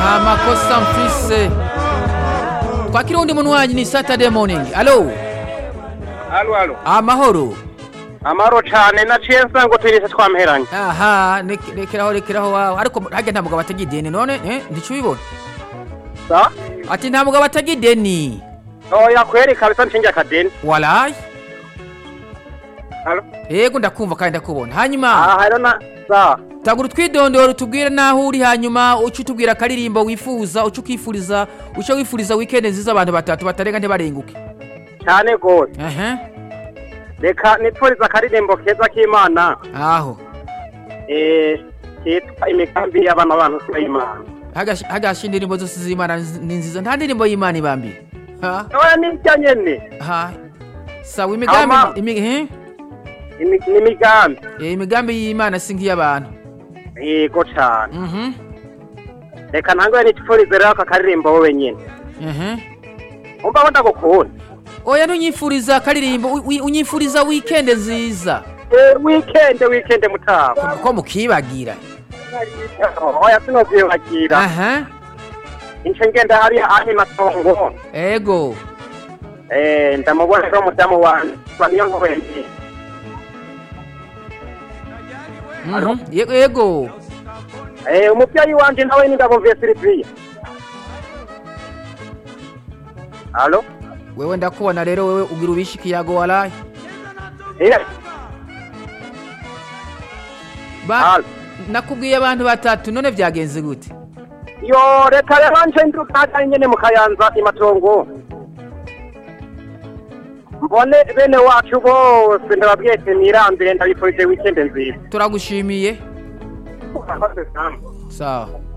nta makosa mfise twakira undi muntu wanyu ni saturday morning alo Alo alo. amahoro Amaro cane naciye nsanga turise twamperanye. aha nek- rekeraho rekeraho wawe ariko harya nta mugabo atagira ideni none eh, ndicubibona Sa? ati nta mugabo atagira ideni Oya kweri kabisa nshinge akadeni. walayi Alo. yego ndakumva kandi ndakubona hanyuma Ah hero na sa. tagura utwidondoro tubwire n'aho uri hanyuma uce utubwira akaririmbo wifuza uce ukifuriza uce wifuriza weekend nziza abantu batatu batarenga ntibarenguke Cyane gose. ehe Reka nipfuriza akaririmbo keza k'Imana. aho Eh kitwa imigambi y'abana bantu s'Imana. Hagashi- hagasha indirimbo zose z'imana nzi- ni nziza nta ndirimbo y'imana ibambi ha Oya nijya nyene. ha sawa imigambi Ama- imi, eh? Imi- Ni imigambi. Eh, imigambi y'imana si nk'iy'abantu Yego cane. mhm Reka ntangoye nipfurize rero aka karirimbo wowe nyene. ehe Umva ko ndagukunda. oya ntunyifuriza akaririmbo wi- wi- unyifuriza weekend nziza Eh weekend weekend mutaba. ko mukibagira Oya sinozibagirira. aha Ince ngenda hariya ahi matongo. ego Eh, ndamubona rero mudamu wanje baniyo nkubenge mhm Ye- ego eh umuvyeyi wanje nawe ni ndabumviye Sylvia Allo wewe ndakubona rero wewe ugira ubishe ikiyago walayi eh Ba- Allo nakubwiye abantu batatu none byagenze gute yo reka rero nje ndukaga nyene mu kayanza imatongo mbone bene wacu bose ndababwiye ati nirambire ndabifurije weekend nziza turagushimiye sawa